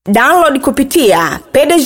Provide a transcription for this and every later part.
download kupitia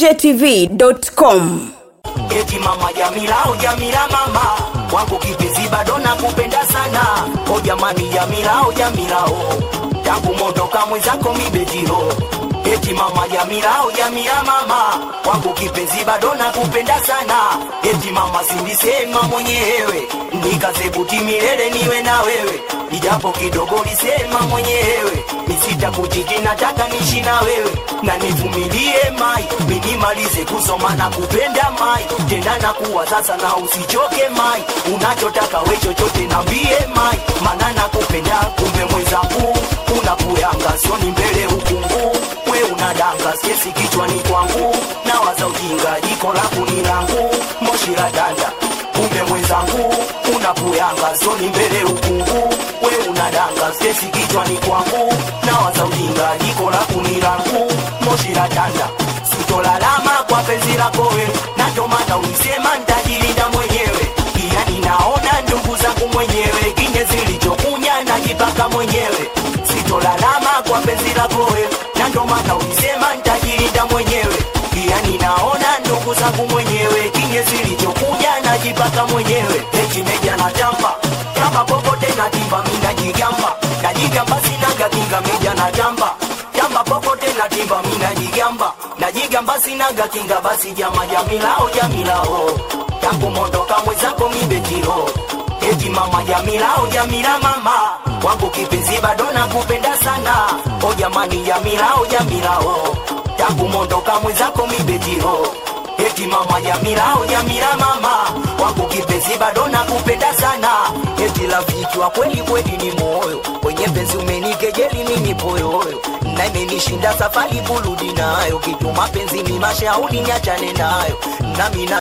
pdgtv.com eti mama Jamila, o Jamila mama wangu kipenzi bado nakupenda sana o jamani Jamila, o Jamila o tangu mondoka mwenzako mibetiro eti mama Jamila, o Jamila mama wangu kipenzi bado nakupenda sana eti mama silisema mwenyewe nikazebuti milele niwe na wewe ijapo kidogo lisema mwenyewe nisita kuchiki nataka nishi na wewe na nivumilie mai minimalize kusoma na kupenda mai tena na kuwa sasa na usichoke mai unachotaka we chochote nambie mai mana nakupenda kumbe mwenzangu unakuyanga sioni mbele ukungu we unadanga skesi kichwani kwangu na waza ujinga jiko langu ni langu moshi la danda kumbe mwenzangu unakuyanga sioni mbele ukungu we unadanga skesi kichwani kwangu na waza ujinga jiko langu ni langu moshi la danda sitolalama kwa penzi lako we natomana ulisema ntajilinda mwenyewe iya ninaona ndugu zangu mwenyewe kinye zilichokunya najipaka mwenyewe sitolalama kwa penzi lako we natomana ulisema ntajilinda mwenyewe iya ninaona ndugu zangu mwenyewe kinye zilichokunya najipaka mwenyewe echimeja na tamba kama popote natimba minajigamba najigamba sinaga kinga meja na tamba jamba popote natimba minajigamba najigamba sinaga kinga basi jama jamilao jamilao tangu mondoka mwenzako mibetiro eti mama jamilao jamila mama wangu kipenzi bado nakupenda sana o jamani jamilao jamilao tangu mondoka mwenzako mibetiro eti mama jamila o jamila mama wangu kipenzi bado nakupenda sana eti rafiki wa kweli kweli ni moyo kwenye penzi umenikejeli mimi poyoyo na imenishinda safari burudi nayo kitu mapenzi ni mashauri niachane nayo nami na